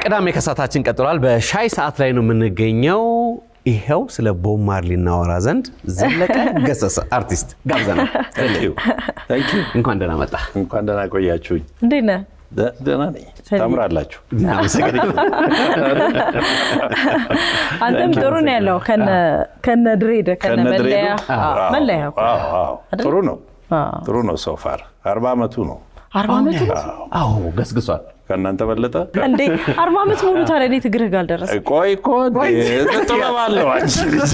ቅዳሜ ከሰዓታችን ቀጥሏል። በሻይ ሰዓት ላይ ነው የምንገኘው። ይኸው ስለ ቦብ ማርሊ እናወራ ዘንድ ዘለቀ ገሰሰ አርቲስት ጋብዘናል። እንኳን ደህና መጣ። እንኳን ደህና ቆያችሁኝ። እንዴት ነህ? ደ- ደህና ነኝ። ታምራላችሁ። አንተም ጥሩ ነው ያለው ከነ ድሬድ ከነ ከነ ድሬዱ? መለያ አዎ፣ መለያ እኮ። አዎ፣ አዎ። አይደል? ጥሩ ነው አዎ። ጥሩ ነው። ሶፋር አርባ ዓመቱ ነው። አርባ ዓመት አዎ ገስግሷል። ከእናንተ በለጠ። እንዴ አርባ ዓመት ሙሉ ታዲያ እንዴት እግርህ ጋር አልደረሰ? ቆይ እኮ እንዴ፣ ጥበብ አለው አንቺ ልጅ።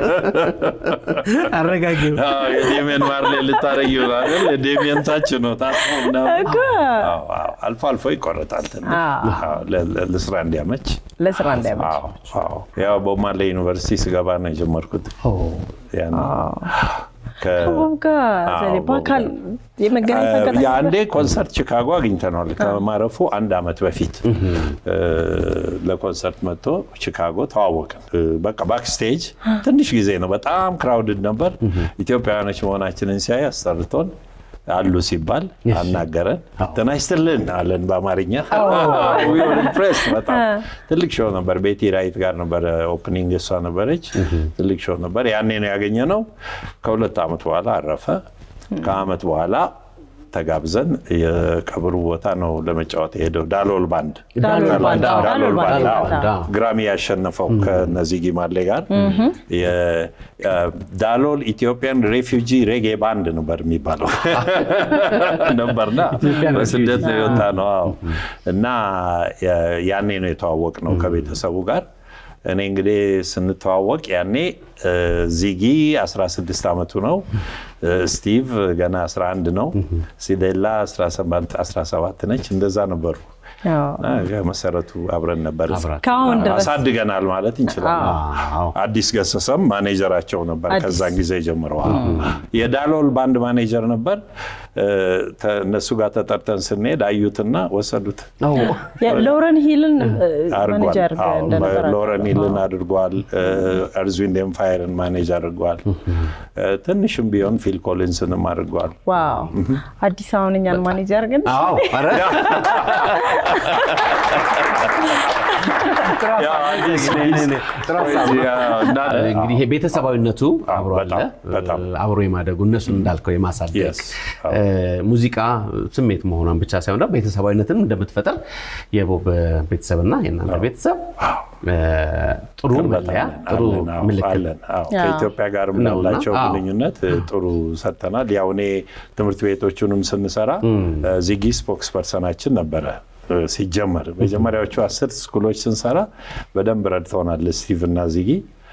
አረጋጊው አዎ፣ የዴሜን ማርሌ ልታረጊ አይደል? የዴሜን ታች ነው ታጥፎ ምናምን። እኮ። አዎ፣ አዎ። አልፎ አልፎ ይቆረጣል ትንሽ። አዎ። አዎ፣ ለ- ለ- ለስራ እንዲያመች። ለስራ እንዳይመች አዎ፣ አዎ። ያው ቦብ ማርሌ ዩኒቨርሲቲ ስገባ ነው የጀመርኩት። ያን ከ- ቦብ ጋር አዎ፣ ዘሌ ቦብ በአካል ጋር። የመገናኘት አጋጣሚ የአንዴ ኮንሰርት ቺካጎ አግኝተነዋል። ከማረፉ አንድ ዓመት በፊት እ፣ ለኮንሰርት መጥቶ ቺካጎ ተዋወቅን። እ፣ በቃ ባክስቴጅ ትንሽ ጊዜ ነው፣ በጣም ክራውድድ ነበር። ኢትዮጵያውያኖች መሆናችንን ሲያይ አስጠርቶን አሉ ሲባል አናገረን። ጤና ይስጥልን አለን በአማርኛ። We were impressed በጣም ትልቅ ሾው ነበር። ቤቲ ራይት ጋር ነበረ ኦፕኒንግ፣ እሷ ነበረች። ትልቅ ሾው ነበር። ያኔ ነው ያገኘነው። ከሁለት ዓመት በኋላ አረፈ። ከዓመት በኋላ ተጋብዘን የቀብሩ ቦታ ነው ለመጫወት የሄደው ዳሎል ባንድ ዳሎል ባንድ፣ አዎ፣ ዳሎል ባንድ አዎ። ባንድ፣ አዎ። ግራሚ ያሸነፈው ከነዚህ ጊማሌ ጋር ዳሎል ኢትዮጵያን ሬፊውጂ ሬጌ ባንድ ነበር የሚባለው ነበርና ኢትዮጵያን በስደት ነው ሬፊውጂ። የወጣ ነው አዎ። እና ያ- ያኔ ነው የተዋወቅ ነው ከቤተሰቡ ጋር እኔ እንግዲህ ስንተዋወቅ ያኔ እ፣ ዚጊ 16 ዓመቱ ነው። እ፣ ስቲቭ ገና 11 ነው። ሲዴላ 17 17 ነች። እንደዛ ነበሩ። አዎ። እና ከመሰረቱ አብረን ነበር። አብራችሁ። ከአሁን ድረስ አሳድገናል ማለት እንችላለን። አዎ። አዲስ ገሰሰም ማኔጀራቸው ነበር። አዲስ። ከዛን ጊዜ ጀምረዋል። የዳሎል ባንድ ማኔጀር ነበር። እ፣ ተ- እነሱ ጋር ተጠርተን ስንሄድ አዩትና ወሰዱት። ሎረን ሂልን አድርጓል። ማኔጀር አዎ፣ እንደነበረ ሎረን ሂልን አድርጓል። እርዝዊንድ ኤምፓየርን ማኔጅ አድርጓል። እ፣ ትንሽም ቢሆን ፊል ኮሊንስንም አድርጓል። ዋው አዲስ አሁን እኛን ማኔጀር ግን አዎ ኧረ ያው አዲስ ጥሩ ሀሳብ ነው። እና እንግዲህ ይሄ ቤተሰባዊነቱ አብሮ አለ በጣም፣ በጣም። አብሮ የማደጉ እነሱን እንዳልከው የማሳደግ Yes። አዎ። እ፣ ሙዚቃ ስሜት መሆኗን ብቻ ሳይሆን ደግሞ ቤተሰባዊነትን እንደምትፈጥር የቦብ ቤተሰብና የእናንተ ቤተሰብ እ፣ ጥሩ መለያ ጥሩ አለን፣ አዎ፣ ምልክት አለን፣ አዎ። አዎ። ከኢትዮጵያ ጋር ነውና፣ ምናላቸው አዎ። ግንኙነት እ፣ ጥሩ ሰርተናል። ያው እኔ ትምህርት ቤቶቹንም ስንሰራ እ፣ ዚጊ ስፖክስ ፐርሰናችን ነበረ እ፣ ሲጀመር መጀመሪያዎቹ አስር ስኩሎች ስንሰራ በደንብ ረድተውናል ስቲቭ እና ዚጊ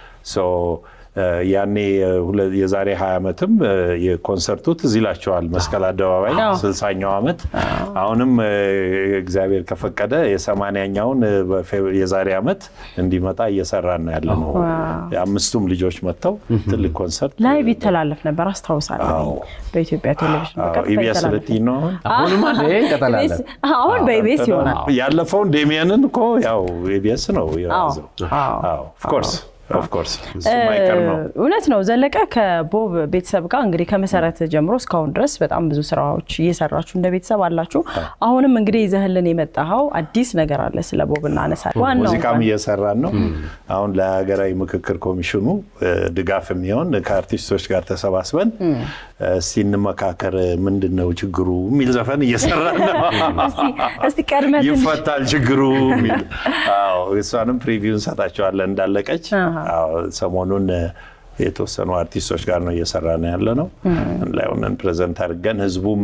ሶ እ፣ ያኔ እ፣ ሁለ- የዛሬ 20 ዓመትም እ፣ የኮንሰርቱ ትዝ ይላቸዋል መስቀል አደባባይ አዎ። ስልሳኛው ዓመት አሁንም እ፣ እግዚአብሔር ከፈቀደ የሰማንያኛውን እ፣ በፌብ- የዛሬ ዓመት እንዲመጣ እየሰራን ነው ያለ ነው። የአምስቱም ልጆች መጥተው ትልቅ ኮንሰርት ላይቭ ይተላለፍ ነበር አስታውሳለሁ። አዎ። በኢትዮጵያ ቴሌቪዥን በቀጥታ ኢቢኤስ ይተላለፍ ልትይ ነው አሁን? አሁንም አለ እንቀጥላለን ኢቢኤስ አሁን በኢቢኤስ ይሆናል። ያለፈውን ዴሚየንን እኮ ያው ኢቢኤስ ነው የያዘው። አዎ። ኦፍኮርስ ኦፍኮርስ እሱ ማይቀር ነው። እውነት ነው ዘለቀ ከቦብ ቤተሰብ ጋር እንግዲህ ከመሰረት ጀምሮ እስካሁን ድረስ በጣም ብዙ ስራዎች እየሰራችሁ እንደ ቤተሰብ አላችሁ። አሁንም እንግዲህ ይዘህልን የመጣኸው አዲስ ነገር አለ። ስለ ቦብ እናነሳለን። ዋናው ሙዚቃም እየሰራን ነው። አሁን ለሀገራዊ ምክክር ኮሚሽኑ እ፣ ድጋፍ የሚሆን ከአርቲስቶች ጋር ተሰባስበን እ፣ እስቲ እንመካከር፣ ምንድን ነው ችግሩ የሚል ዘፈን እየሰራን ነው። እስቲ- እስቲ ቀድመህ ትንሽ ይፈታል ችግሩ የሚል አዎ፣ እሷንም ፕሪቪው እንሰጣቸዋለን እንዳለቀች። አሃ። አዎ፣ ሰሞኑን እ፣ የተወሰኑ አርቲስቶች ጋር ነው እየሰራ ነው ያለ ነው ላይ ሆነን ፕሬዘንት አድርገን ህዝቡም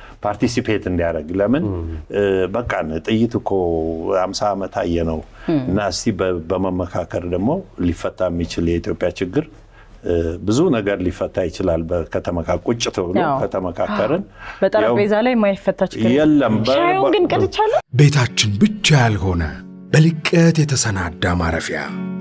ፓርቲሲፔት እንዲያደርግ ለምን እ፣ በቃን ጥይት እኮ አምሳ ዓመት አየ ነው እና እስቲ በ- በመመካከር ደግሞ ሊፈታ የሚችል የኢትዮጵያ ችግር እ፣ ብዙ ነገር ሊፈታ ይችላል። በከተመካ ቁጭ ተብሎ ያው። ከተመካከርን በጠረጴዛ ላይ የማይፈታ ችግር የለም በ- ሻዩን ግን ቀድቻለሁ። ቤታችን ብቻ ያልሆነ በልቀት የተሰናዳ ማረፊያ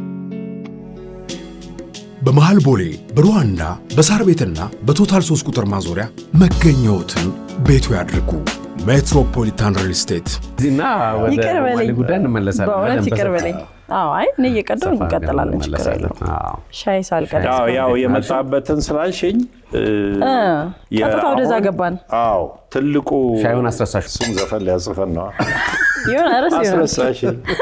በመሃል ቦሌ በሩዋንዳ በሳር ቤትና በቶታል 3 ቁጥር ማዞሪያ መገኘዎትን ቤቱ ያድርጉ። ሜትሮፖሊታን ሪል ስቴት እዚህና ወደ ይቅር በለኝ። ዋሊ ጉዳይ እንመለሳለን። በእውነት በደንብ ይቅር በሰፊው። በለኝ። አዎ፣ አይ እኔ እየቀዳሁ ሰፋ አድርገን እንቀጥላለን። ችግር እንመለሳለን። የለውም። አዎ። ሻይ ሳልቀዳ ያው ያው የመጣበትን ስላልሽኝ እ፣ የ- ቀጥታ ወደዛ አሁን- ገባን። አዎ ትልቁ ሻዩን አስረሳሽ። እሱም ዘፈን ሊያጽፈን ነው። ይሁን ርስ ይሁን አስረሳሽ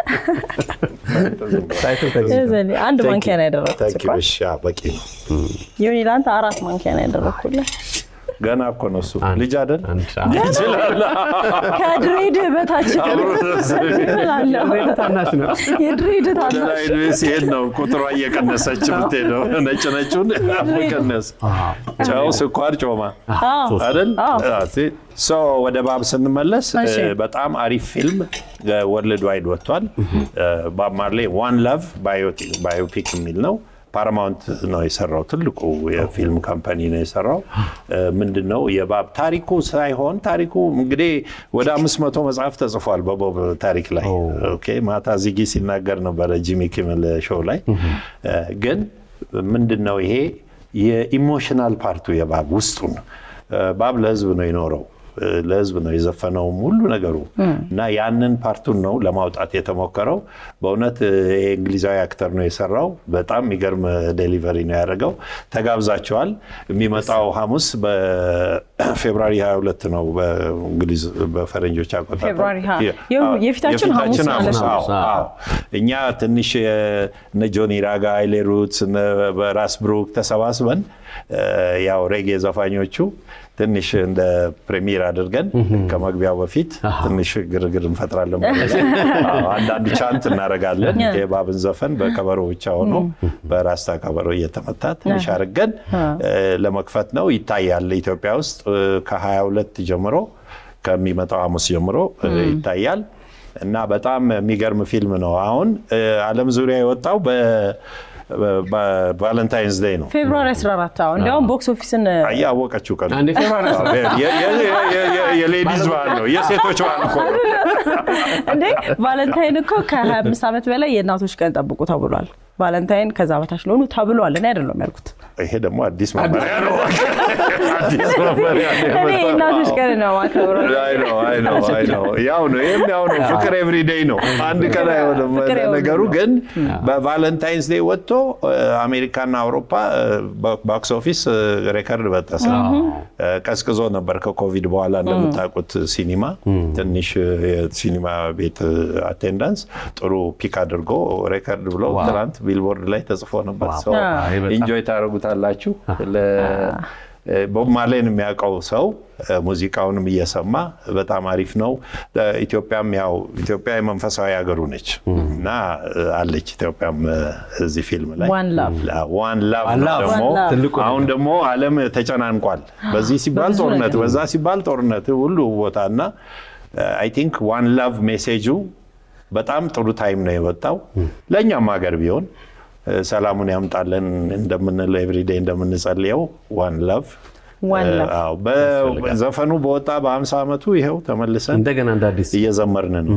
ዘሌ አንድ ማንኪያ ነው ያደረኩት። ታንኪ ስኳር እሺ፣ አዎ፣ በቂ ነው። ይሁን ለአንተ አራት ማንኪያ ነው ያደረኩልህ። ገና እኮ ነው እሱ ልጅ አይደል አንድ ሰዓት። ይችላል። ከድሬድህ በታች አብሮ ደስ እላለሁ። ታናሽ ነው። የድሬድህ ወደ ታናሽ ላይ ሲሄድ ነው ቁጥሯ እየቀነሰች የምትሄደው። ነጭ ነጩን መቀነስ፣ ጨው፣ ስኳር፣ ጮማ አይደል? ሶ ወደ ባብ ስንመለስ እሺ። እ፣ በጣም አሪፍ ፊልም ወርልድ ዋይድ ወጥቷል። እ፣ ባብ ማርሌ ዋን ላቭ ባዮፒክ የሚል ነው። ፓራማውንት ነው የሰራው። ትልቁ የፊልም ካምፓኒ ነው የሰራው። እ፣ ምንድን ነው የባብ ታሪኩ ሳይሆን ታሪኩ እንግዲህ ወደ አምስት መቶ መጽሐፍ ተጽፏል በቦብ ታሪክ ላይ። ኦኬ ማታ ዚጊ ሲናገር ነበረ ጂሚ ኪመል ሾው ላይ እ፣ ግን ምንድን ነው ይሄ የኢሞሽናል ፓርቱ የባብ ውስጡን እ፣ ባብ ለህዝብ ነው የኖረው እ፣ ለህዝብ ነው የዘፈነውም ሁሉ ነገሩ እና ያንን ፓርቱን ነው ለማውጣት የተሞከረው። በእውነት እ፣ ይሄ እንግሊዛዊ አክተር ነው የሰራው። በጣም የሚገርም ዴሊቨሪ ነው ያደረገው። ተጋብዛቸዋል። የሚመጣው ሐሙስ በፌብራሪ 22 ነው በእንግሊዝ በፈረንጆች አቆጣጠር ፌብሩዋሪ ሀ- የ- የው- አዎ፣ የፊታችን ሐሙስ ማለት ነው። አዎ፣ አዎ። እኛ ትንሽ እ፣ እነ ጆኒ ራጋ፣ ሃይሌ ሩትስ፣ እነ በራስ ብሩክ ተሰባስበን እ፣ ያው ሬጌ ዘፋኞቹ ትንሽ እንደ ፕሬሚየር አድርገን ከመግቢያው በፊት ትንሽ ግርግር እንፈጥራለን ማለት ነው። አዎ፣ አንዳንድ ቻንት እናደርጋለን። የባብን ዘፈን በከበሮ ብቻ ሆኖ በራስታ ከበሮ እየተመታ ትንሽ አድርገን እ፣ ለመክፈት ነው። ይታያል ኢትዮጵያ ውስጥ እ፣ ከ22 ጀምሮ ከሚመጣው ሐሙስ ጀምሮ እ፣ ይታያል እና በጣም የሚገርም ፊልም ነው። አሁን እ፣ ዓለም ዙሪያ የወጣው በቫለንታይንስ ዴይ ነው። ፌብሩዋሪ 14 አዎ። እንዲያውም ቦክስ ኦፊስን አያወቀችው ቀን አንዴ ፌብሩዋሪ አስራ የ- የ- የ- የ- የ- የሌዲዝ በዓል ነው፣ የሴቶች በዓል እኮ ነው። እንዴ ቫለንታይን እኮ ከ25 ዓመት በላይ የእናቶች ቀን ጠብቁ ተብሏል። ቫለንታይን ከዛ በታች ለሆኑ ተብሏል። እኔ አይደለም ያልኩት። ይሄ ደግሞ አዲስ መመሪያ ነው። አዲስ መመሪያ ነው እኔ የመጣው። የእናቶች ቀን ነው ማከብረው። አይ ነው አይ ነው አይ ነው ያው ነው ይሄም ያው ነው። ፍቅር ኤቭሪዴይ ነው። አንድ ቀን አይሆንም ፍቅር ኤቭሪዴይ ነገሩ። ግን በቫለንታይንስ ዴይ ወጥቶ እ፣ አሜሪካና አውሮፓ ቦክስ ኦፊስ እ፣ ሬከርድ በጠሰ። እ፣ ቀዝቅዞ ነበር ከኮቪድ በኋላ እንደምታውቁት ሲኒማ ትንሽ እ፣ የሲኒማ ቤት አቴንዳንስ ጥሩ ፒክ አድርጎ ሬከርድ ብሎ ትናንት ቢልቦርድ ላይ ተጽፎ ነበር። ሰው አይ በጣም። ኢንጆይ ታደርጉታላችሁ። ለ- ቦብ ማርሌን የሚያውቀው ሰው እ፣ ሙዚቃውንም እየሰማ በጣም አሪፍ ነው። እ፣ ኢትዮጵያም ያው ኢትዮጵያ የመንፈሳዊ ሀገሩ ነች እና እ፣ አለች ኢትዮጵያም እ፣ እዚህ ፊልም ላይ One Love። ዋን ላቭ One Love ደግሞ One Love። ትልቁ አሁን ደግሞ ዓለም ተጨናንቋል። በዚህ ሲባል በብዙ ጦርነት፣ ነገር። በዛ ሲባል ጦርነት ሁሉ ቦታ እና አይ ቲንክ ዋን ላቭ ሜሴጁ በጣም ጥሩ ታይም ነው የወጣው ለእኛም ሀገር ቢሆን እ፣ ሰላሙን ያምጣለን እንደምንለው ኤቭሪዴይ እንደምንጸልየው ዋን ላቭ One Love። አዎ፣ በዘፈኑ በወጣ በ50 ዓመቱ ይኸው ተመልሰን እንደገና እንደ አዲስ እየዘመርን ነው።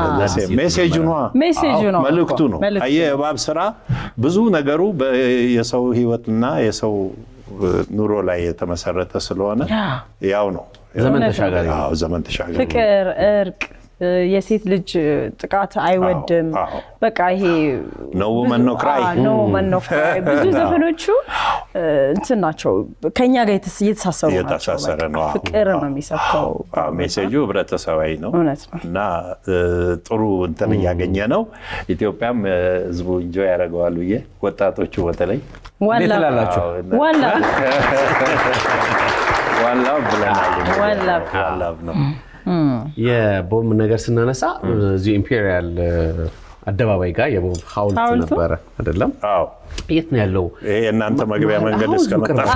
ሜሴጁ ነዋ ሜሴጁ ነው መልእክቱ ነው። መልእክቱ አየህ የእባብ ስራ ብዙ ነገሩ በ- የሰው ህይወትና የሰው እ፣ ኑሮ ላይ የተመሰረተ ስለሆነ ያው ነው ዘመን ተሻጋሪ ነው። አዎ፣ ዘመን ተሻጋሪ ፍቅር፣ እርቅ፣ እ፣ የሴት ልጅ ጥቃት አይወድም። አዎ፣ አዎ። በቃ ይሄ No woman, no cry። ኖ መን ኖ ክራይ ብዙ ዘፈኖቹ እ፣ እንትን ናቸው ከኛ ጋር የተስ- እየተሳሰሩ ናቸው። እየተሳሰረ በቃ ነው። አዎ፣ ፍቅር ነው አዎ። የሚሰብከው። አዎ፣ ሜሴጁ ህብረተሰባዊ ነው እውነት ነው። እና እ፣ ጥሩ እንትን እያገኘ ነው። ኢትዮጵያም እ፣ ህዝቡ እንጆ ያደርገዋል ብዬ ወጣቶቹ በተለይ ዋን እንዴት ላቭ ትላላችሁ? አዎ፣ እና- ዋን ላቭ ዋን ላቭ ብለናል። እንግዲህ። ዋን ላቭ። ዋን ላቭ ነው። የቦብ ነገር ስናነሳ እዚሁ ኢምፔሪያል አደባባይ ጋር የቦብ ሐውልት ሐውልቱ? ነበረ አይደለም? አዎ የት ነው ያለው? ይሄ የእናንተ መግቢያ መንገድ አሁን እዚሁ እስከመጣ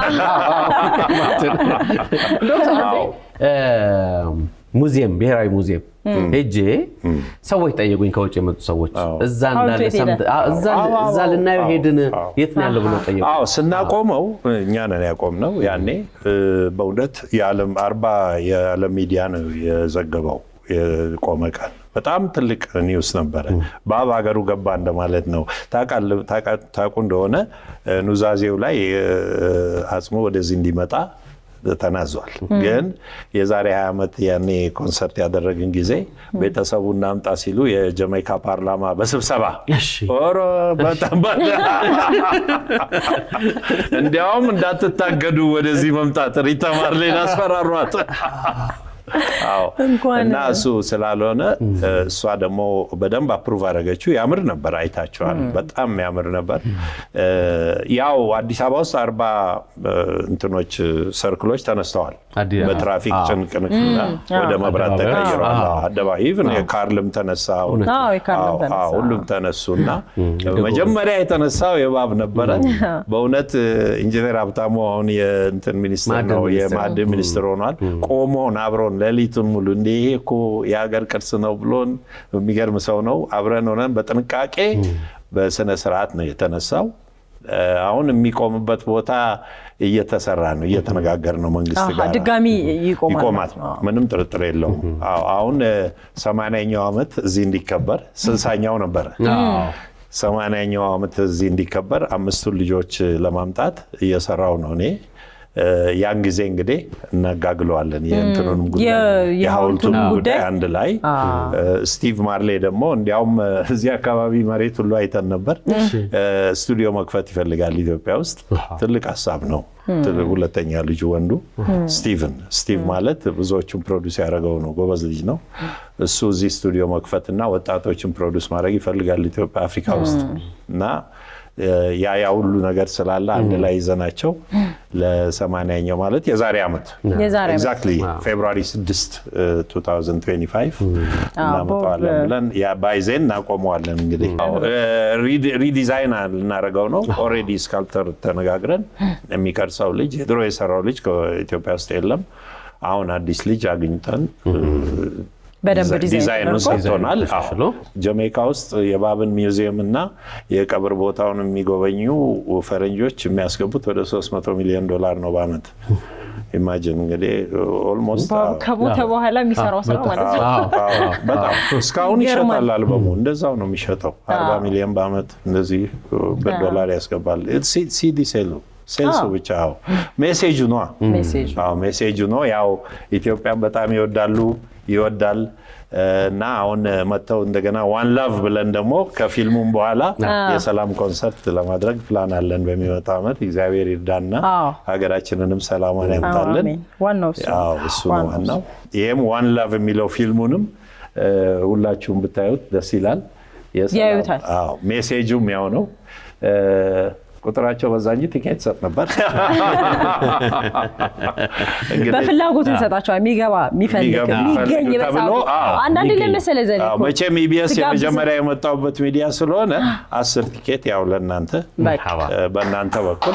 ቅርብ። እ፣ ሙዚየም ብሔራዊ ሙዚየም ሄጄ ሰዎች ጠየቁኝ፣ ከውጭ የመጡ ሰዎች አዎ። እዛ ሐውልቱ እንዳለ የት ሄደ? ሰምተህ- አዎ፣ እዛ- አዎ፣ አዎ፣ እዛ ልናየው አዎ፣ ሄድን አዎ። የት ነው ያለው ብለው ጠየቁ። አዎ ስናቆመው እኛ ነን ያቆምነው። ያኔ እ፣ በእውነት የዓለም አርባ የዓለም ሚዲያ ነው የዘገበው የቆመ ቀን በጣም ትልቅ ኒውስ ነበረ። ባብ ሀገሩ ገባ እንደማለት ነው። ታውቃለህ- ታውቃ- ታውቁ እንደሆነ እ፣ ኑዛዜው ላይ እ፣ አጽሙ ወደዚህ እንዲመጣ ተናዟል። ግን የዛሬ 20 ዓመት ያኔ ኮንሰርት ያደረግን ጊዜ ቤተሰቡ እናምጣ ሲሉ የጀሜይካ ፓርላማ በስብሰባ ኦሮ በጣም እንዲያውም እንዳትታገዱ ወደዚህ መምጣት ሪታ ማርሌን አስፈራሯት። አዎ እና እሱ ስላልሆነ እሷ ደግሞ በደንብ አፕሩቭ አደረገችው። ያምር ነበር፣ አይታችኋል። በጣም ያምር ነበር። ያው አዲስ አበባ ውስጥ አርባ እንትኖች ሰርክሎች ተነስተዋል። በትራፊክ ጭንቅንቅና ወደ መብራት ተቀይረዋል። አደባባይ ኢቭን የካርልም ተነሳ፣ ሁሉም ተነሱ እና መጀመሪያ የተነሳው የባብ ነበረ። በእውነት ኢንጂነር ሀብታሙ አሁን የእንትን ሚኒስትር ነው የማዕድን ሚኒስትር ሆኗል። ቆሞን አብሮን ሌሊቱን ሙሉ እንደ ይሄ እኮ የሀገር ቅርስ ነው ብሎን የሚገርም ሰው ነው። አብረን ሆነን በጥንቃቄ በስነ ስርዓት ነው የተነሳው። አሁን የሚቆምበት ቦታ እየተሰራ ነው፣ እየተነጋገር ነው መንግስት ጋር ድጋሚ ይቆማል። ምንም ጥርጥር የለውም። አሁን ሰማንያኛው ዓመት እዚህ እንዲከበር ስልሳኛው ነበረ ሰማንያኛው ዓመት እዚህ እንዲከበር አምስቱን ልጆች ለማምጣት እየሰራው ነው እኔ ያን ጊዜ እንግዲህ እናጋግለዋለን የእንትኑንም ጉዳይ የሐውልቱንም ጉዳይ አንድ ላይ። ስቲቭ ማርሌ ደግሞ እንዲያውም እዚህ አካባቢ መሬት ሁሉ አይተን ነበር። ስቱዲዮ መክፈት ይፈልጋል ኢትዮጵያ ውስጥ። ትልቅ ሀሳብ ነው። ሁለተኛ ልጁ ወንዱ ስቲቭን ስቲቭ ማለት ብዙዎቹን ፕሮዲስ ያደረገው ነው። ጎበዝ ልጅ ነው። እሱ እዚህ ስቱዲዮ መክፈትና ወጣቶችን ፕሮዲስ ማድረግ ይፈልጋል ኢትዮጵያ፣ አፍሪካ ውስጥ እና ያ ያ ሁሉ ነገር ስላለ አንድ ላይ ይዘናቸው ለሰማንያኛው ማለት የዛሬ ዓመት ኤግዛክትሊ ፌብሩዋሪ 6 2025 እናመጣዋለን ብለን ባይዜን እናቆመዋለን። እንግዲህ ሪዲዛይን ልናደርገው ነው። ኦልሬዲ ስካልፕተር ተነጋግረን የሚቀርጸው ልጅ የድሮ የሰራው ልጅ ከኢትዮጵያ ውስጥ የለም። አሁን አዲስ ልጅ አግኝተን በደንብ ዲዛይኑን ሰጥቶናል። ጀሜይካ ውስጥ የባብን ሚውዚየም እና የቀብር ቦታውን የሚጎበኙ ፈረንጆች የሚያስገቡት ወደ 300 ሚሊዮን ዶላር ነው በአመት። ኢማጂን እንግዲህ ኦልሞስት ከሞተ በኋላ የሚሰራው ስራ ማለት ነው። በጣም እስካሁን ይሸጣል። አልበሙ እንደዛው ነው የሚሸጠው። 40 ሚሊዮን በአመት እንደዚህ በዶላር ያስገባል። ሲዲ ሴሉ ሴልሱ ብቻ ው ሜሴጁ ነው ሜሴጁ ነው። ያው ኢትዮጵያን በጣም ይወዳሉ ይወዳል እና አሁን መጥተው እንደገና ዋን ላቭ ብለን ደግሞ ከፊልሙም በኋላ የሰላም ኮንሰርት ለማድረግ ፕላን አለን በሚመጣ ዓመት። እግዚአብሔር ይርዳና ሀገራችንንም ሰላሟን ያምጣልን። እሱ ነው ዋናው። ይህም ዋን ላቭ የሚለው ፊልሙንም ሁላችሁም ብታዩት ደስ ይላል። ያዩታል። ሜሴጁም ያው ነው። ቁጥራቸው በዛ እንጂ ቲኬት ሰጥ ነበር። በፍላጎት እንሰጣቸዋል። የሚገባ የሚፈልግ የሚገኝ በሰዓቱ አንዳንዴ ለመሰለ ዘዴ እኮ መቼም ኢቢኤስ የመጀመሪያ የመጣሁበት ሚዲያ ስለሆነ አስር ቲኬት ያው ለእናንተ በእናንተ በኩል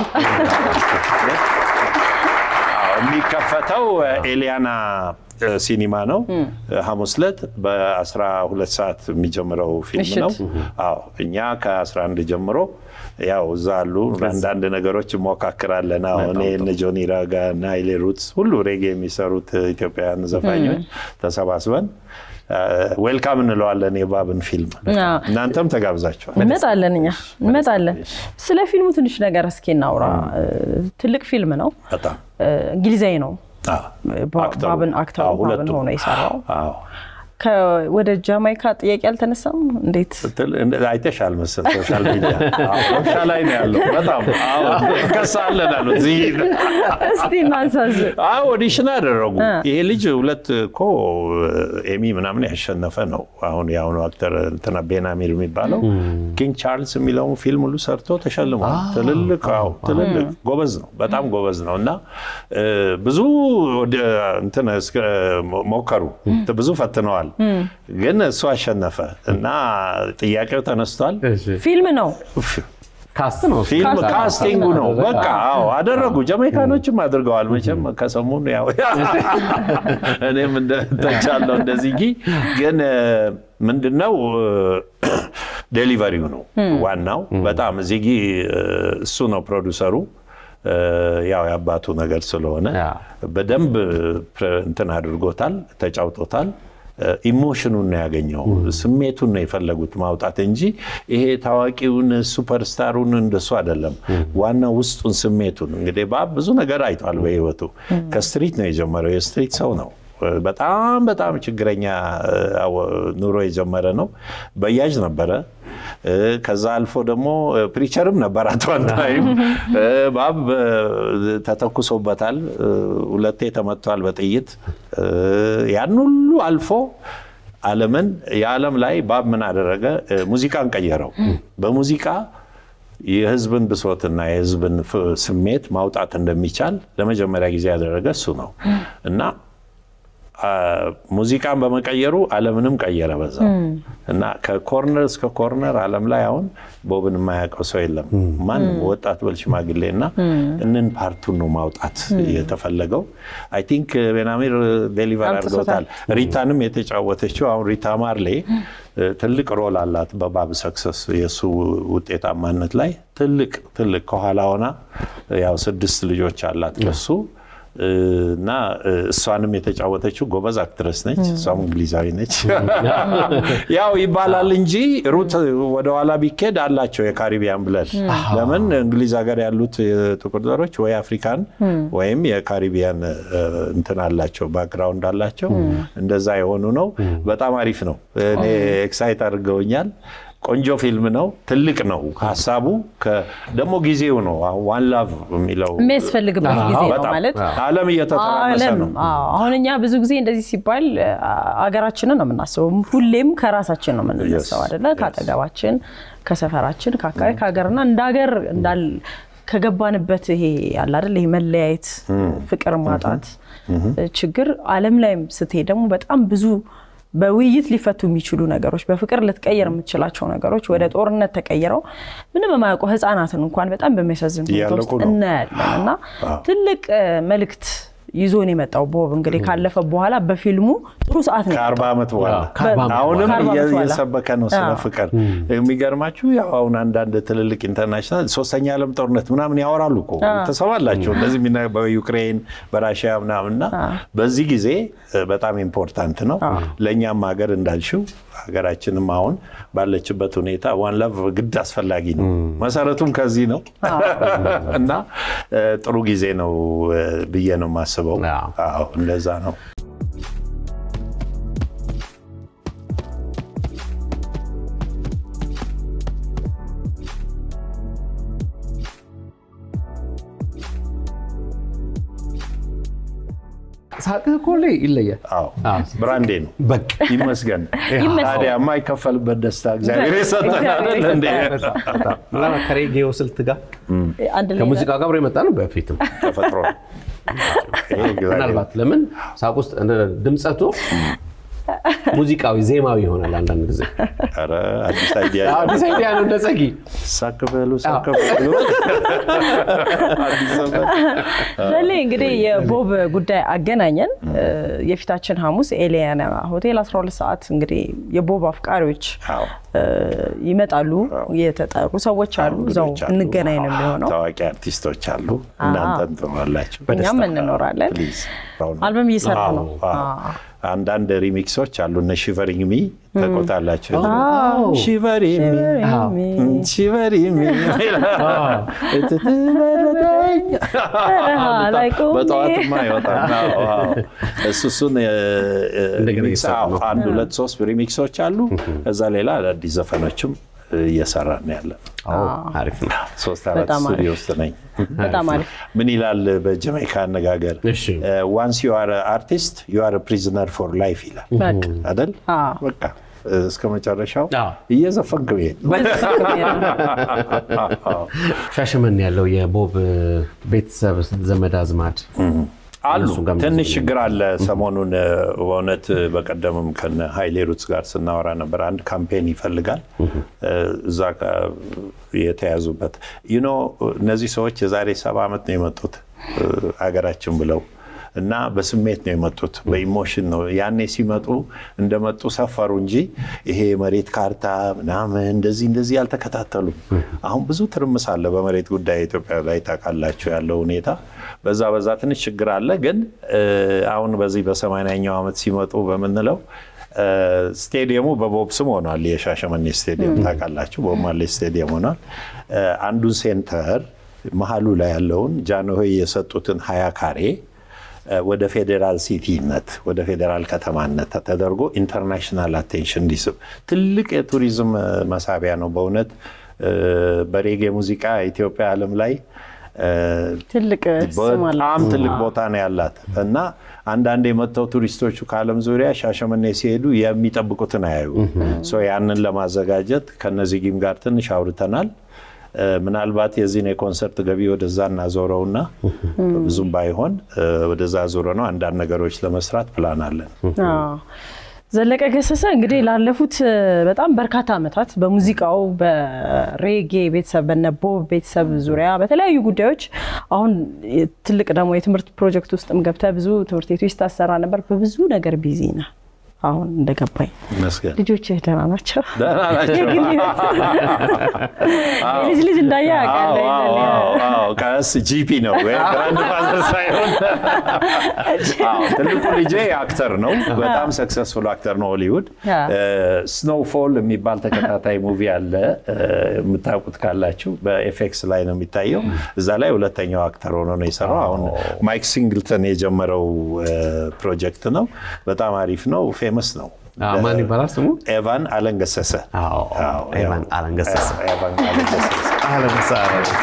የሚከፈተው ኤሊያና ሲኒማ ነው። ሐሙስ ዕለት በ12 ሰዓት የሚጀምረው ፊልም ነው። አዎ እኛ ከ11 ጀምሮ ያው እዛ አሉ አንዳንድ ነገሮች እሞካክራለን። አሁን እኔ እነ ጆኒ ራጋ እና ሀይሌ ሩትስ ሁሉ ሬጌ የሚሰሩት ኢትዮጵያውያን ዘፋኞች ተሰባስበን ዌልካም እንለዋለን የባብን ፊልም። እናንተም ተጋብዛችኋል። እንመጣለን፣ እኛ እንመጣለን። ስለ ፊልሙ ትንሽ ነገር እስኪ እናውራ። ትልቅ ፊልም ነው፣ በጣም እንግሊዛዊ ነው። ባብን አክተሩ ባብን ሆኖ የሰራው ወደ ጃማይካ ጥያቄ አልተነሳም? እንዴት አይተሻል መሰል ሶሻል ሚዲያ ረብሻ ላይ ነው ያለው። በጣም ከሳለን አሉ። እስቲ እናንሳዝ። ኦዲሽን አደረጉ። ይሄ ልጅ ሁለት እኮ ኤሚ ምናምን ያሸነፈ ነው። አሁን የአሁኑ አክተር እንትና ቤናሚር የሚባለው ኪንግ ቻርልስ የሚለውን ፊልም ሁሉ ሰርቶ ተሸልሟል። ትልልቅ አዎ፣ ትልልቅ ጎበዝ ነው፣ በጣም ጎበዝ ነው እና ብዙ እንትን ሞከሩ፣ ብዙ ፈትነዋል ግን እሱ አሸነፈ እና ጥያቄው ተነስቷል። ፊልም ነው ካስት ነው ፊልም ካስቲንጉ ነው። በቃ አዎ አደረጉ። ጀሜይካኖችም አድርገዋል። መቼም ከሰሞኑ ያው እኔም እንደተቻለው እንደዚህ እንጂ ግን ምንድነው ዴሊቨሪው ነው ዋናው። በጣም እዚህ ጊ እሱ ነው ፕሮዲውሰሩ ያው የአባቱ ነገር ስለሆነ በደንብ እንትን አድርጎታል፣ ተጫውቶታል። ኢሞሽኑን ነው ያገኘው፣ ስሜቱን ነው የፈለጉት ማውጣት እንጂ ይሄ ታዋቂውን ሱፐርስታሩን እንደሱ አይደለም። ዋና ውስጡን ስሜቱን እንግዲህ ባብ ብዙ ነገር አይቷል በህይወቱ። ከስትሪት ነው የጀመረው፣ የስትሪት ሰው ነው። በጣም በጣም ችግረኛ ኑሮ የጀመረ ነው። በያጅ ነበረ። ከዛ አልፎ ደግሞ ፕሪቸርም ነበር። አትዋንታይም ባብ ተተኩሶበታል፣ ሁለቴ ተመቷል በጥይት ያን ሁሉ አልፎ ዓለምን የዓለም ላይ ባብ ምን አደረገ? ሙዚቃን ቀየረው። በሙዚቃ የህዝብን ብሶትና የህዝብን ስሜት ማውጣት እንደሚቻል ለመጀመሪያ ጊዜ ያደረገ እሱ ነው እና ሙዚቃን በመቀየሩ ዓለምንም ቀየረ በዛ እና ከኮርነር እስከ ኮርነር ዓለም ላይ አሁን ቦብን የማያውቀው ሰው የለም። ማንም ወጣት በል ሽማግሌ እና እንን ፓርቱን ነው ማውጣት የተፈለገው። አይ ቲንክ ቤናሚር ዴሊቨር አድርገውታል። ሪታንም የተጫወተችው አሁን ሪታ ማርሌ ትልቅ ሮል አላት በባብ ሰክሰስ የእሱ ውጤታማነት ላይ ትልቅ ትልቅ ከኋላ ሆና ያው ስድስት ልጆች አላት ከሱ እና እሷንም የተጫወተችው ጎበዝ አክትረስ ነች። እሷም እንግሊዛዊ ነች። ያው ይባላል እንጂ ሩት ወደኋላ ቢኬድ አላቸው የካሪቢያን ብለድ። ለምን እንግሊዝ ሀገር ያሉት ጥቁር ዘሮች ወይ አፍሪካን ወይም የካሪቢያን እንትን አላቸው ባክግራውንድ አላቸው። እንደዛ የሆኑ ነው። በጣም አሪፍ ነው። እኔ ኤክሳይት አድርገውኛል። ቆንጆ ፊልም ነው። ትልቅ ነው ሀሳቡ። ደግሞ ጊዜው ነው ዋን ላቭ የሚለው የሚያስፈልግበት ጊዜ ነው ማለት ዓለም እየተተራመሰ ነው። አሁን እኛ ብዙ ጊዜ እንደዚህ ሲባል አገራችንን ነው የምናስበው። ሁሌም ከራሳችን ነው የምንነሳው አይደለ? ከአጠገባችን፣ ከሰፈራችን፣ ከአካባቢ፣ ከሀገርና እንደ ሀገር እንዳል ከገባንበት ይሄ ያለ አይደል ይሄ መለያየት፣ ፍቅር ማጣት ችግር ዓለም ላይም ስትሄድ ደግሞ በጣም ብዙ በውይይት ሊፈቱ የሚችሉ ነገሮች በፍቅር ልትቀየር የምትችላቸው ነገሮች ወደ ጦርነት ተቀይረው ምንም የማያውቁ ህፃናትን እንኳን በጣም በሚያሳዝን ሁኔታ ውስጥ እናያለን እና ትልቅ መልእክት ይዞን የመጣው ቦብ እንግዲህ ካለፈ በኋላ በፊልሙ ጥሩ ሰዓት ነው ከአርባ ዓመት በኋላ አሁንም እየሰበከ ነው ስለ ፍቅር። የሚገርማችሁ ያው አሁን አንዳንድ ትልልቅ ኢንተርናሽናል ሶስተኛ ዓለም ጦርነት ምናምን ያወራሉ እኮ ተሰማላቸው እንደዚህ በዩክሬን በራሽያ ምናምንና በዚህ ጊዜ በጣም ኢምፖርታንት ነው ለእኛም ሀገር እንዳልሽው ሀገራችንም አሁን ባለችበት ሁኔታ ዋን ላቭ ግድ አስፈላጊ ነው። መሰረቱም ከዚህ ነው እና ጥሩ ጊዜ ነው ብዬ ነው የማስበው። አዎ እንደዛ ነው። ሳቅህ እኮ ላይ ይለያል። ብራንዴ ነው። በቃ ይመስገን። ታዲያ የማይከፈልበት ደስታ እግዚአብሔር የሰጠን አይደል እንዴ? ከሬጌዮ ስልት ጋር ከሙዚቃ ጋር አብሮ የመጣ ነው። በፊትም ተፈጥሮ ምናልባት ለምን ሳቅ ውስጥ ድምፀቱ ሙዚቃዊ ዜማዊ ይሆናል አንዳንድ ጊዜ። ኧረ አዲስ አይዲያ አዲስ አይዲያ ነው። እንደ ጸጊ ሳቅ በሉ ሳቅ በሉ። ዘሌ እንግዲህ የቦብ ጉዳይ አገናኘን። የፊታችን ሐሙስ ኤሊያና ሆቴል 12 ሰዓት እንግዲህ የቦብ አፍቃሪዎች ይመጣሉ። የተጠሩ ሰዎች አሉ። እዛው እንገናኝ ነው የሚሆነው። ታዋቂ አርቲስቶች አሉ። እናንተም ትኖራላችሁ። እኛም እንኖራለን። አልበም እየሰራ ነው። አንዳንድ ሪሚክሶች አሉ። እነ ሺቨሪንግ ሚ ተቆጣላቸው። ሺቨሪንግ ሚ ሺቨሪንግ ሚ በጠዋትማ ይወጣል። እሱ እሱን አንድ ሁለት ሶስት ሪሚክሶች አሉ። ከዛ ሌላ አዳዲስ ዘፈኖችም እየሰራ ነው ያለ አሪፍ ነው። ሶስት አራት ስቱዲዮ ውስጥ ነኝ። በጣም አሪፍ። ምን ይላል በጀማይካ አነጋገር ዋንስ ዩ አር አርቲስት ዩ አር ፕሪዝነር ፎር ላይፍ ይላል አይደል? በቃ እስከ መጨረሻው እየዘፈንክ ብሄድ ሻሸመኔ ያለው የቦብ ቤተሰብ ዘመድ አዝማድ አሉ። ትንሽ ችግር አለ። ሰሞኑን በእውነት በቀደምም ከነ ሀይሌ ሩትስ ጋር ስናወራ ነበር። አንድ ካምፔን ይፈልጋል እዛ የተያዙበት ዩኖ እነዚህ ሰዎች የዛሬ ሰባ ዓመት ነው የመጡት አገራችን ብለው እና በስሜት ነው የመጡት፣ በኢሞሽን ነው። ያኔ ሲመጡ እንደመጡ ሰፈሩ እንጂ ይሄ የመሬት ካርታ ምናምን እንደዚህ እንደዚህ አልተከታተሉም። አሁን ብዙ ትርምስ አለ በመሬት ጉዳይ ኢትዮጵያ ላይ ታውቃላችሁ ያለው ሁኔታ። በዛ በዛ ትንሽ ችግር አለ። ግን አሁን በዚህ በሰማንያኛው ዓመት ሲመጡ በምንለው ስቴዲየሙ በቦብ ስም ሆኗል። የሻሸመኔ ስቴዲየም ታውቃላችሁ፣ ቦብ ማርሌ ስቴዲየም ሆኗል። አንዱን ሴንተር መሀሉ ላይ ያለውን ጃንሆይ የሰጡትን ሀያ ካሬ ወደ ፌዴራል ሲቲነት ወደ ፌዴራል ከተማነት ተደርጎ ኢንተርናሽናል አቴንሽን እንዲስብ ትልቅ የቱሪዝም መሳቢያ ነው። በእውነት በሬጌ ሙዚቃ ኢትዮጵያ ዓለም ላይ ትልቅ ስም አለ። በጣም ትልቅ ቦታ ነው ያላት እና አንዳንድ የመጥተው ቱሪስቶቹ ከዓለም ዙሪያ ሻሸመኔ ሲሄዱ የሚጠብቁትን አያዩ። ያንን ለማዘጋጀት ከነዚህም ጋር ትንሽ አውርተናል። ምናልባት የዚህን የኮንሰርት ገቢ ወደዛ እናዞረውና ብዙም ባይሆን ወደዛ ዞረ ነው አንዳንድ ነገሮች ለመስራት ፕላን አለን። ዘለቀ ገሰሰ እንግዲህ ላለፉት በጣም በርካታ ዓመታት በሙዚቃው በሬጌ ቤተሰብ በነቦብ ቤተሰብ ዙሪያ በተለያዩ ጉዳዮች አሁን ትልቅ ደግሞ የትምህርት ፕሮጀክት ውስጥም ገብተህ ብዙ ትምህርት ቤቶች ታሰራ ነበር። በብዙ ነገር ቢዚ ነህ። አሁን እንደገባኝ ይመስገን ልጆችህ ደህና ናቸው? ደህና ናቸው። የግል ህይወት የልጅ ልጅ እንዳየ አውቃለሁ። አዎ፣ አዎ፣ አዎ። ቀስ ጂፒ ነው ወይ ግራንድ ፋዘር ሳይሆን አዎ፣ ትልቁ ልጄ አክተር ነው። በጣም ሰክሰስፉል አክተር ነው ሆሊውድ። ስኖውፎል የሚባል ተከታታይ ሙቪ አለ የምታውቁት ካላችሁ በኤፌክስ ላይ ነው የሚታየው። እዛ ላይ ሁለተኛው አክተር ሆኖ ነው የሰራው። አሁን ማይክ ሲንግልተን የጀመረው ፕሮጀክት ነው። በጣም አሪፍ ነው። ፌመስ ነው። አዎ፣ ማን ይባላል ስሙ? ኤቫን አለንገሰሰ አዎ፣ አዎ፣ ኤቫን ያው- አለንገሰሰ። ኤቫን አለንገሰሰ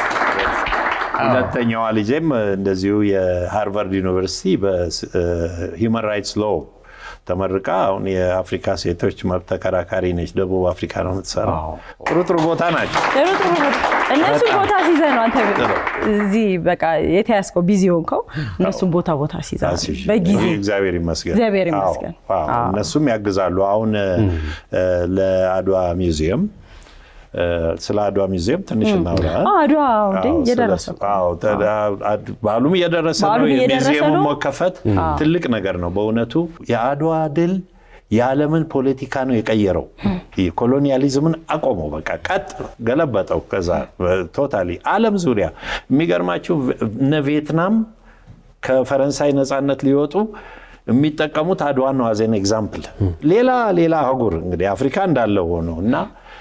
ሁለተኛዋ ልጄም እንደዚሁ የሃርቫርድ ዩኒቨርሲቲ በሂውማን ራይትስ ሎ ተመርቃ አሁን የአፍሪካ ሴቶች መብት ተከራካሪ ነች። ደቡብ አፍሪካ ነው የምትሰራው። ዋው። ጥሩ ጥሩ ቦታ ናቸው። ጥሩ ጥሩ ቦታ እነሱን ቦታ ሲይዘህ ነው አንተ እዚህ በቃ የተያዝከው ቢዚ ሆንከው። እነሱን ቦታ ቦታ ሲይዘህ አስይዤ። በጊዜ እግዚአብሔር ይመስገን እግዚአብሔር አዎ፣ ይመስገን። አዎ። አዎ። እነሱም ያግዛሉ። አሁን እ፣ ለአድዋ ሚውዚየም እ፣ ስለ አድዋ ሚውዚየም ትንሽ እናውራ። አዎ፣ አድዋ እንዴ አዎ፣ እየደረሰ ስለሱ- እኮ። አዎ፣ ተ- አድ- በዓሉም እየደረሰ ነው። በዓሉም እየደረሰ የሚውዚየሙ ነው። መከፈት ትልቅ ነገር ነው በእውነቱ። የአድዋ ድል የዓለምን ፖለቲካ ነው የቀየረው። ኮሎኒያሊዝምን አቆመው፣ በቃ ቀጥ ገለበጠው። ከዛ ቶታሊ ዓለም ዙሪያ የሚገርማችሁ እነ ቪየትናም ከፈረንሳይ ነፃነት ሊወጡ የሚጠቀሙት አድዋን ነው አዜን ኤግዛምፕል። ሌላ ሌላ አህጉር እንግዲህ አፍሪካ እንዳለው ሆኖ እና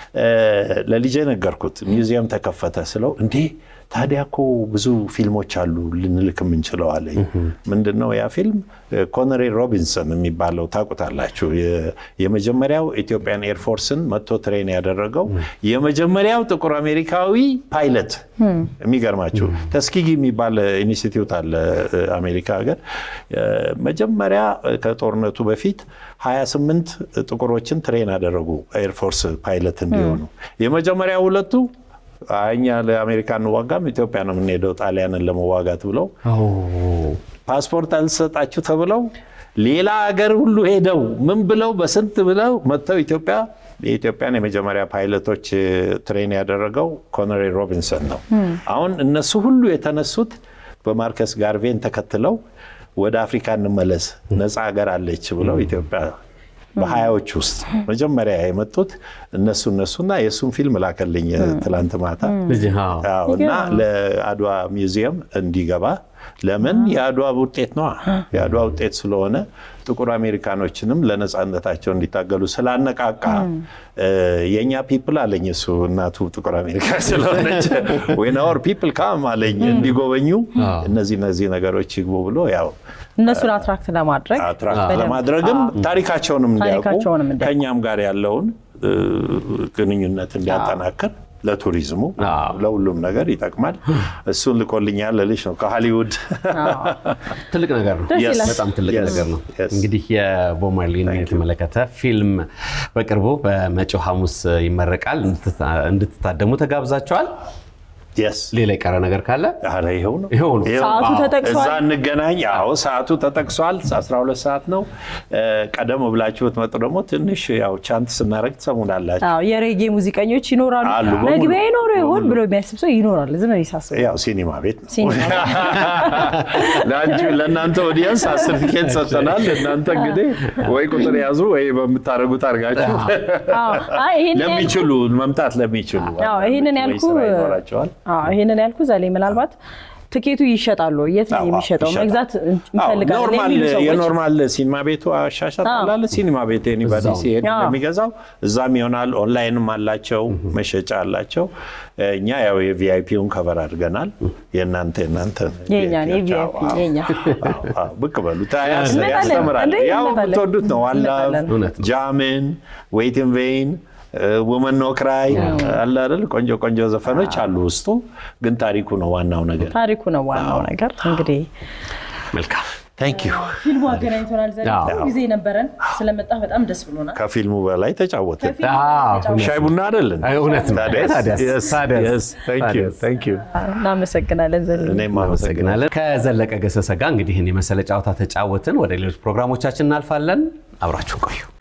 ለልጄ ነገርኩት። ሚውዚየም ተከፈተ ስለው እንዴ ታዲያ እኮ ብዙ ፊልሞች አሉ ልንልክ የምንችለው አለኝ። ምንድን ነው ያ ፊልም? ኮነሬ ሮቢንሰን የሚባለው ታውቁታላችሁ። የ- የመጀመሪያው ኢትዮጵያን ኤርፎርስን መጥቶ ትሬን ያደረገው የመጀመሪያው ጥቁር አሜሪካዊ ፓይለት። የሚገርማችሁ ተስኪጊ የሚባል ኢንስቲትዩት አለ አሜሪካ ሀገር። መጀመሪያ ከጦርነቱ በፊት 28 ጥቁሮችን ትሬን አደረጉ ኤርፎርስ ፓይለት እንዲሆኑ። የመጀመሪያ ሁለቱ እኛ ለአሜሪካ እንዋጋም ኢትዮጵያ ነው የምንሄደው ጣሊያንን ለመዋጋት ብለው ፓስፖርት አልሰጣችሁ ተብለው ሌላ ሀገር ሁሉ ሄደው ምን ብለው በስንት ብለው መጥተው ኢትዮጵያ የኢትዮጵያን የመጀመሪያ ፓይለቶች ትሬን ያደረገው ኮነሬ ሮቢንሰን ነው። አሁን እነሱ ሁሉ የተነሱት በማርከስ ጋርቬን ተከትለው ወደ አፍሪካ እንመለስ ነፃ ሀገር አለች ብለው ኢትዮጵያ በሀያዎች ውስጥ መጀመሪያ የመጡት እነሱ እነሱና የእሱን ፊልም ላከልኝ ትላንት ማታ ልጅ አዎ። አዎ፣ እና ለአድዋ ሚውዚየም እንዲገባ ለምን የአድዋ ውጤት ነዋ። የአድዋ ውጤት ስለሆነ ጥቁር አሜሪካኖችንም ለነፃነታቸው እንዲታገሉ ስላነቃቃ የእኛ ፒፕል አለኝ እሱ እናቱ ጥቁር አሜሪካ ስለሆነች ዌን አወር ፒፕል ካም አለኝ እንዲጎበኙ እነዚህ እነዚህ ነገሮች ይግቡ ብሎ ያው እነሱን አትራክት ለማድረግ አትራክት በደንብ። ለማድረግም ታሪካቸውንም እንዲያውቁ ታሪካቸውንም እንዲያውቁ። ከእኛም ጋር ያለውን እ፣ ግንኙነት እንዲያጠናክር ለቱሪዝሙ አዎ። ለሁሉም ነገር ይጠቅማል። እሱን ልኮልኛል ልልሽ ነው ከሃሊውድ ትልቅ ነገር ነው። ደስ ይላል። በጣም ትልቅ Yes. ነገር ነው። Yes. እንግዲህ የቦብ ማርሊን የተመለከተ ፊልም በቅርቡ በመጪው ሐሙስ ይመረቃል። እንድትታ- እንድትታደሙ ተጋብዛቸዋል። የስ ሌላ የቀረ ነገር ካለ ኧረ ይኸው ነው ይኸው ነው። ሰዓቱ አዎ፣ ተጠቅሷል? እዛ እንገናኝ። አዎ ሰዓቱ ተጠቅሷል። 12 ሰዓት ነው። እ፣ ቀደም ብላችሁ ብትመጡ ደግሞ ትንሽ ያው ቻንት ስናደርግ ትሰሙናላችሁ። አዎ የሬጌ ሙዚቀኞች ይኖራሉ። አሉ፣ በሙሉ። መግቢያ ይኖሩ ይሆን ብሎ የሚያስብ ሰው ይኖራል። ዝም ብዬ ሳስበው ያው ሲኒማ ቤት ነው። ሲኒማ ለአንቺ ለእናንተ ኦዲየንስ አስር ቲኬት ሰጥተናል። እናንተ እንግዲህ ወይ ቁጥር ያዙ ወይ በምታደርጉት አድርጋችሁ አዎ፣ አይ ይሄንን ያልኩ- ለሚችሉ መምጣት ለሚችሉ አዎ፣ ይሄንን ወይ ያልኩ ስራ ይኖራቸዋል። አዎ፣ ይሄንን ያልኩ ዛሬ ምናልባት ትኬቱ ይሸጣሉ። የት ነው አዎ፣ የሚሸጠው? ይሸጣል። መግዛት አዎ፣ እንፈልጋለን ኖርማል የሚሉ ሰዎች የኖርማል ሲኒማ ቤቱ አሻሻጥ አዎ። ላለ ሲኒማ ቤት ኤኒባዲ እዛው። ሲሄድ አዎ። እንደሚገዛው እዛም ይሆናል። ኦንላይንም አላቸው መሸጫ አላቸው። እኛ ያው የቪአይፒውን ከቨር አድርገናል። የእናንተ የእናንተ የእኛን የቪአይፒ የእኛ ብቅ በሉ ታያስ- እንመጣለን። ያስተምራል። እንዴ፣ ያው እንመጣለን። የምትወዱት ነው። ዋላቭ እንመጣለን። እውነት ነው። ጃምን ዌይትን ቬይን ውመን ኖ ክራይ አለ አይደል? ቆንጆ ቆንጆ ዘፈኖች አሉ ውስጡ። ግን ታሪኩ ነው ዋናው ነገር። ታሪኩ ነው ዋናው ነገር። እንግዲህ መልካም ታንክ ዩ። ፊልሙ አገናኝቶናል። ዘ አዎ። ጊዜ ነበረን ስለመጣ በጣም ደስ ብሎናል። ከፊልሙ በላይ ተጫወትን። አዎ፣ ሻይ ቡና አይደለን? አይ፣ እውነት ነው። ታዲያስ? ታዲያስ? Yes, ታዲያስ? yes. Thank you, ታዲያስ? thank you። እናመሰግናለን ዘ እኔም አመሰግናለሁ። እናመሰግናለን። ከዘለቀ ገሰሰ ጋር እንግዲህ ይህን የመሰለ ጨዋታ ተጫወትን። ወደ ሌሎች ፕሮግራሞቻችን እናልፋለን። አብራችሁ ቆዩ።